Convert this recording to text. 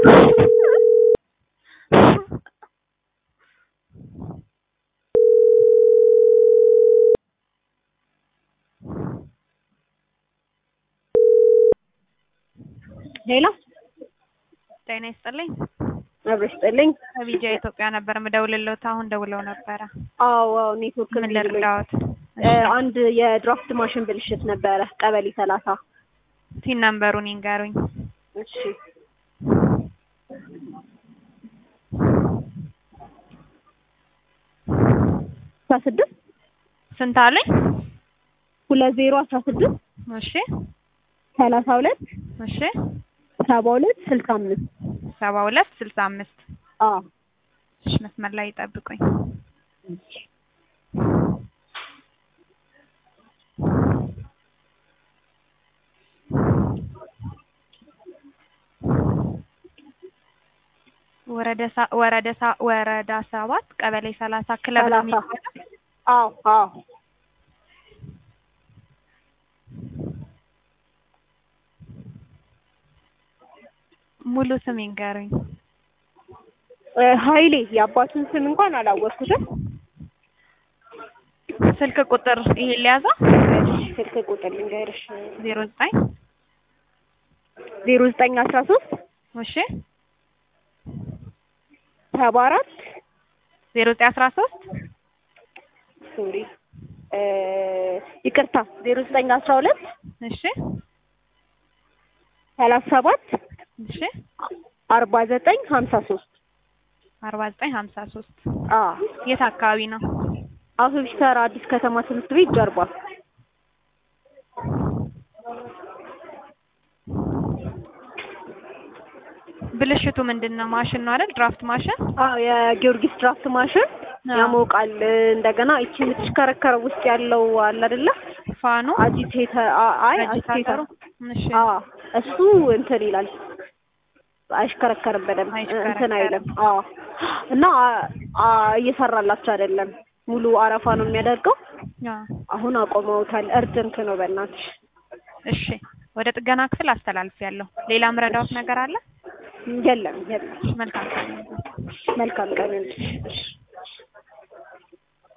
ሄሎ ጤና ይስጥልኝ። አብረሽ ስጥልኝ። ከቢጃ ኢትዮጵያ ነበር ምደውልልዎት። አሁን ደውለው ነበረ። አዎ አዎ ኔትወርክ ምን እምቢ ብሎኝ። ልርዳዎት? እ አንድ የድራፍት ማሽን ብልሽት ነበረ ቀበሌ ሰላሳ ቲን ነምበሩን ይንገሩኝ። እሺ አስራ ስድስት ስንት አለኝ? ሁለት ዜሮ አስራ ስድስት እሺ ሰላሳ ሁለት እሺ ሰባ ሁለት ስልሳ አምስት ሰባ ሁለት ስልሳ አምስት አዎ እሺ መስመር ላይ ይጠብቁኝ። ወረዳ ሳ- ወረዳ ሳ- ወረዳ ሰባት ቀበሌ ሰላሳ ክለብ ነው ሰላሳ የሚባለው? አዎ አዎ ሙሉ ስም ይንገሩኝ። እ ኃይሌ የአባቱን ስም እንኳን አላወቅኩትም። ስልክ ቁጥር ይሄን ሊያዛ እሺ ስልክ ቁጥር ልንገርሽ ዜሮ ዘጠኝ ዜሮ ዘጠኝ አስራ ሶስት እሺ ሰባ አራት ዜሮ ዘጠኝ አስራ ሶስት ሶሪ እ ይቅርታ ዜሮ ዘጠኝ አስራ ሁለት እሺ ሰላሳ ሰባት እሺ አርባ ዘጠኝ ሀምሳ ሶስት አርባ ዘጠኝ ሀምሳ ሶስት አዎ የት አካባቢ ነው? አውቶቡስ ተራ አዲስ ከተማ ትምህርት ቤት ጀርባ ብልሽቱ ምንድን ነው? ማሽን ነው አይደል? ድራፍት ማሽን። አዎ የጊዮርጊስ ድራፍት ማሽን አዎ። ያሞቃል እንደገና ይቺ የምትሽከረከረው ውስጥ ያለው አለ አይደለ ፋኑ አጂቴተር አይ አጂቴተር አጂታተሩ። እሺ አዎ እሱ እንትን ይላል አይሽከረከርም በደንብ አይሽከረከርም። እንትን አይልም አዎ እና አ- አ- እየሰራላቸው አይደለም ሙሉ አረፋ ነው የሚያደርገው አዎ። አሁን አቆመውታል እርጅንት ነው በእናትሽ እሺ ወደ ጥገና ክፍል አስተላልፊያለሁ። ሌላ ምረዳዎት ነገር አለ? የለም የለም መልካም ቀን። መልካም ቀን ይሁንልሽ እሺ